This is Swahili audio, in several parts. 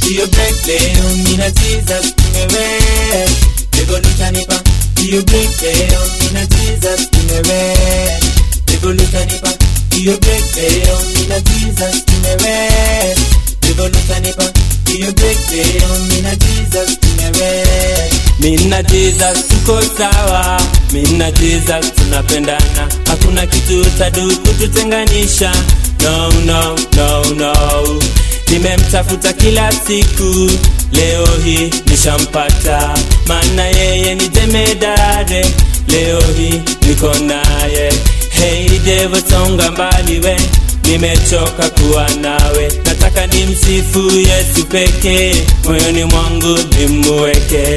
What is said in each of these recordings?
hiyo break leo mina Jesus tumewe Devil utanipa hiyo break leo mina Jesus tumewe Devil utanipa hiyo break leo mina Jesus tumewe Devil utanipa hiyo break leo mina Jesus tumewe Mina Jesus tuko sawa, mina Jesus tunapendana, hakuna kitu tadu kututenganisha. No, no, no, no. Nimemtafuta kila siku, leo hii nishampata, maana yeye ni jemedare, leo hii niko naye. Hey devil, songa mbali we, nimechoka kuwa nawe, nataka nimsifu Yesu pekee, moyoni mwangu nimuweke.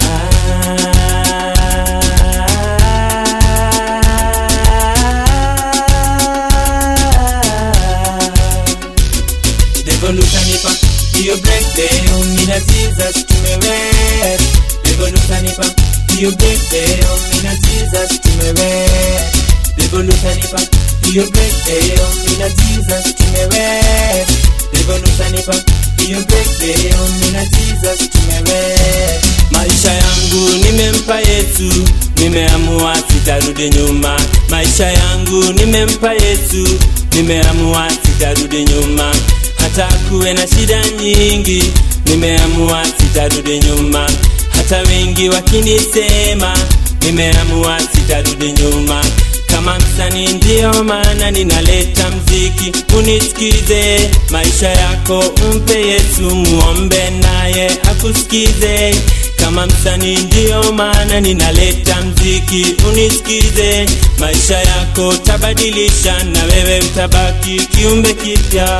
Devil utanipa hiyo break leo, mina Jesus tumewe. Devil utanipa hiyo break leo, mina Jesus tumewe. Devil utanipa hiyo break leo, mina Jesus tumewe. Devil utanipa hiyo break leo, mina Jesus tumewe. Maisha yangu nimempa Yesu, nimeamua sitarudi nyuma. Maisha yangu nimempa Yesu, nimeamua sitarudi nyuma. Hata kuwe na shida nyingi, nimeamua sitarudi nyuma. Hata wengi wakinisema, nimeamua sitarudi nyuma. Kama msanii ndio maana ninaleta mziki, unisikize. Maisha yako umpe Yesu, muombe naye akusikize. Kama msanii ndio maana ninaleta mziki, unisikize. Maisha yako tabadilisha, na wewe utabaki kiumbe kipya.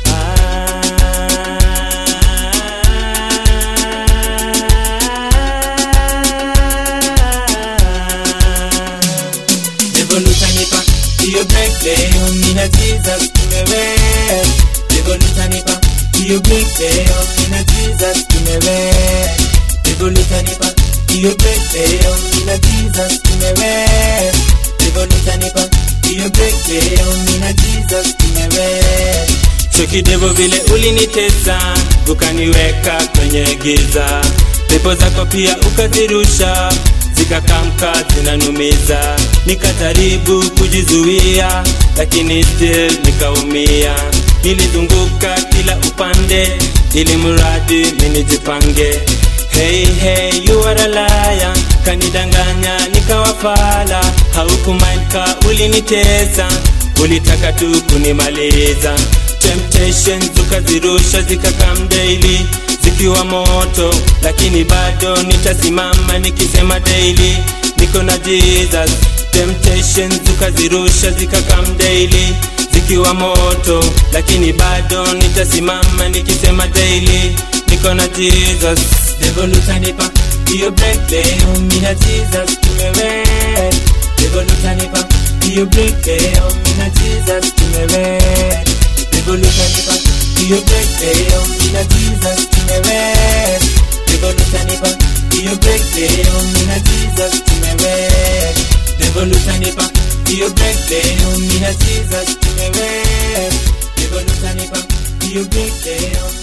Devil utanipa hiyo break leo, mina Jesus tumewe. Devil utanipa hiyo break leo, mina Jesus tumewe. Devil utanipa hiyo break leo, mina Jesus tumewe. Devil utanipa hiyo break leo, mina Jesus tumewe. Choki devo vile ulinitesa, ukaniweka kwenye giza, pepo zako pia ukazirusha zikakamka zinanumiza, nikajaribu kujizuia, lakini still nikaumia. Nilizunguka kila upande, ili mradi minijipange. Hey, hey, you are a liar, kanidanganya nikawafala, haukumaika ulinitesa, ulitaka tu kunimaliza. Temptations ukazirusha zikakam daily zikiwa moto, lakini bado nitasimama nikisema daily niko na Jesus. Temptations ukazirusha zikakam daily zikiwa moto, lakini bado nitasimama nikisema daily niko na Jesus. Devil utanipa hiyo break leo, mina Jesus tumewe. Devil utanipa hiyo break leo, mina Jesus tumewe. Devil utanipa hiyo break leo, mina Jesus tumewe. Devil utanipa hiyo break leo, mina Jesus tumewe. Devil utanipa hiyo break leo, mina Jesus tumewe. Devil utanipa hiyo break leo,